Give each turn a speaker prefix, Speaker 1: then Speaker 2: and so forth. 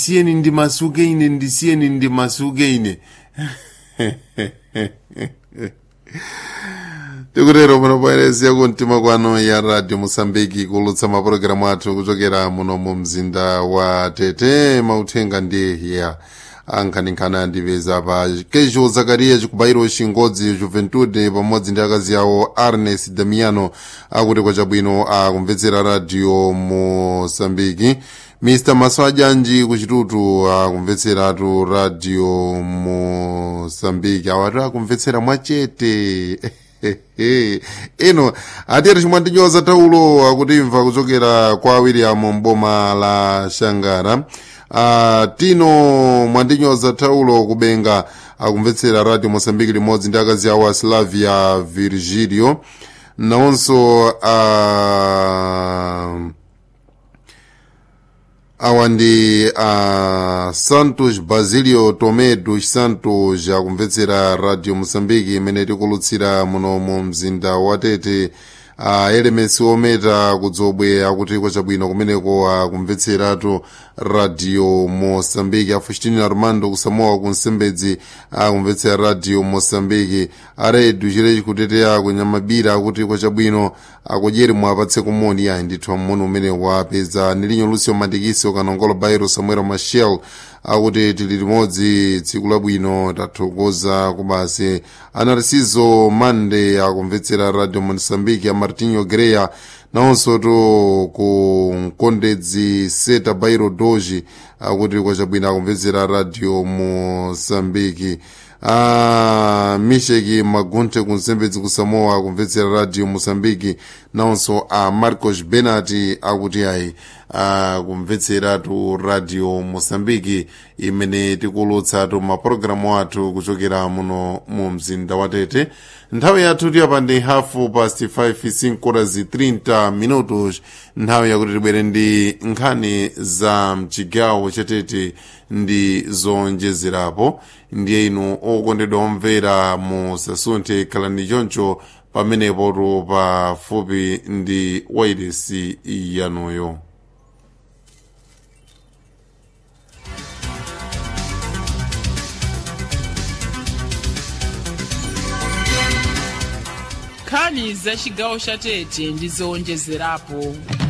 Speaker 1: siyeni ndimasuke ine ndisiyeni ndimasuke ine tikutero muno poeresiya kumtima kwano ya radio mosambiki kulutsa mapulogalamu athu kuchokera muno mu mzinda wa tete mauthenga ndi ya ankhaninkhani andipeza pa kejo zakariya chikubayiro chingodzi juventude pamodzi ndi akazi awo arnes damiano akuti kwachabwino akumvetsera radio mosambiki mr maswajanji kuchitutu akumvetseratu radio mosambiki awati akumvetsera mwachete ino atiyeri chimwe ndinyoza taulo akutimva kuchokera kwa william mboma la shangara uh, tino mwandinyoza taulo kubenga akumvetsera radio mosambiki limodzi ndi akazi awo a slavia virgilio nawonso uh, awa ndi uh, santos basilio tomedos santos akumvetsera radio mosambiki imene tikulutsira muno mu mzinda wa tete uh, elemesi ometa kudzobwe akuti kwachabwino kumeneko akumvetseratu radio mosambiki afustini armando kusamoa kunsembedzi akumvetsera radio mosambiki aredu chirechi kuteteya kunyamabira akuti kwachabwino akudyeri mwapatse kumoni ayi ndithu mmoni umene wapeza nilinyo lucio mandikiso kanongolo bairo samuel machel akuti tili limodzi tsiku labwino tathokoza kubasi anarisizo mande akumvetsera radio mosambiki a martinho greya nawonso to ku mkondedzi seta bairo doji akuti kwachabwino akumvetsera radio mosambiki a misheki magunte kunsembedzi kusamoa akumvetsera radio mosambiki nawonso a marcos benati akuti ayi akumvetseratu radio mosambiki imene tikulutsatu mapulogalamu athu kuchokera muno mu mzinda wa tete nthawi yathu tiyapa ndi hafu past 5 5 zi 30 minutos nthawi yakuti tibwere ndi nkhani za mchigawo chatete ndi zonjezerapo ndiye inu okondedwa omvera musasunthe khalani choncho pamenepotu pafupi ndi wairesi yanuyo
Speaker 2: nkhani za chigawo cha tete ndi zowonjezerapo